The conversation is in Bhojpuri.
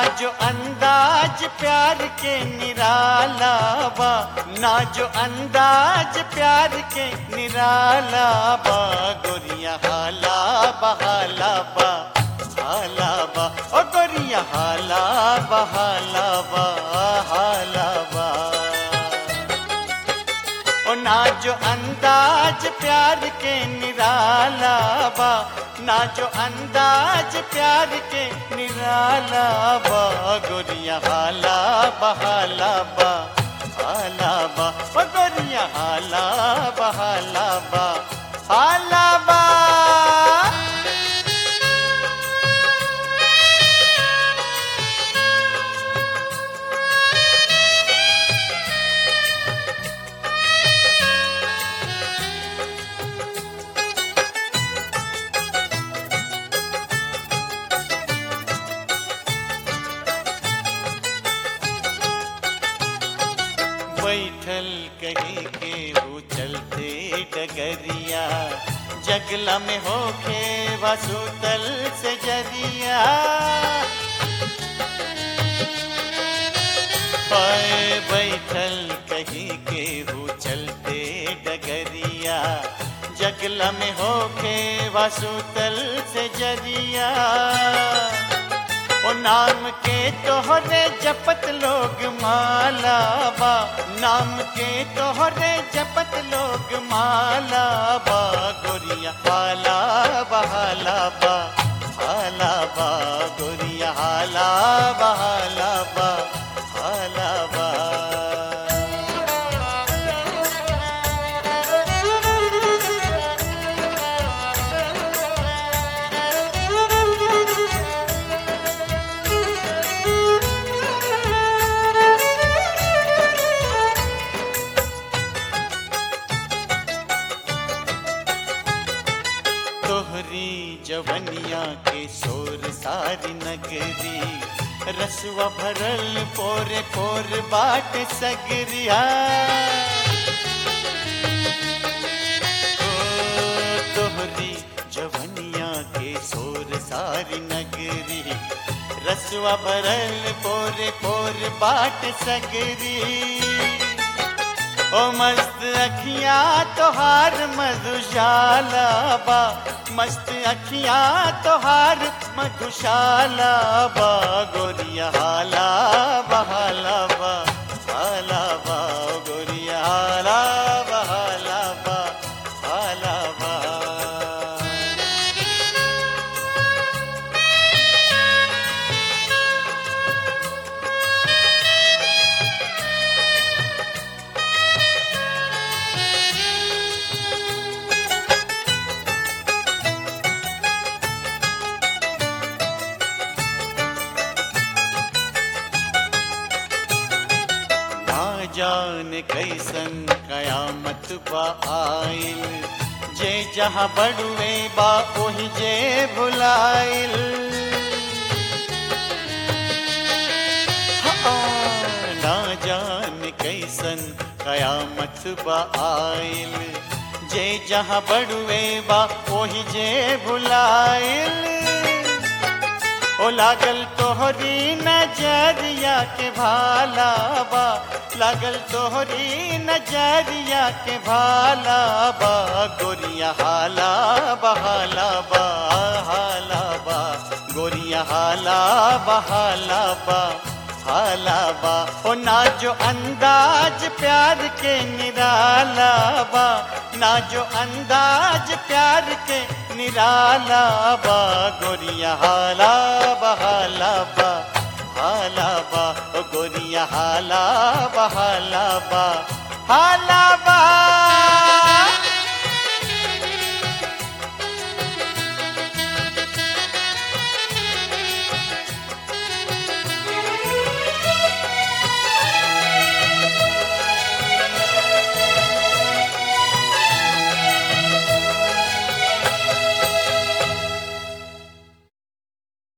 जो अंदाज प्यार के निराला बा ना जो अंदाज प्यार के निराला बा गोरिया हाला बहाला बा हाला बा ओ गोरिया हाला बहाला बा हाला बा ओ ना जो अंदाज प्यार के निराला बा ना जो अंदाज प्यार के निराला बा गोरिया हाला बहाला बा हाला बा ओ गोरिया हाला बहाला बा हाला बा बैठल कहीं के हो चलते डगरिया जगला में होखे वसुतल से जरिया पाए बैठल कहीं के हो चलते डगरिया जगला में होखे वसुतल से जरिया ओ नाम के तोहरे जपत लोग माला बा नाम के तोहरे जपत लोग माला बा गोरिया हाला बहाला बा हाला बा गोरिया हाला बहाला बा हाला बा तोहरी जवनिया के शोर सारी नगरी रसवा भरल पोर पोर बाट सगरिया ओ तोहरी जवनिया के शोर सारी नगरी रसवा भरल पोर पोर बाट सगरी ओ मस्त अखियां तोहार मधुशाला बा मस्त अखियां तोहार मधुशाला बा गोरिया हाला बहाला बा हाला बा गोरिया हाला बहाला बा हाला बा ना जान कैसन कयामत बा आइल जे जहाँ बड़ुए बा ओही जे भुलाइल हाँ, ना जान कैसन कयामत बा आइल जे जहाँ बड़ुए बा ओही जे भुलाइल ओ लागल तोहरी नजरिया के भाला बा लागल तोहरी नजरिया के भाला बा गोरिया हाला बहाला बा हाला बा गोरिया हाला बहाला बा हाला बा ओ ना जो अंदाज प्यार के निराला बा ना जो अंदाज प्यार के निराला बा गोरिया हाला बहाला बा हाला बा ओ गोरिया हाला बहाला बा हाला बा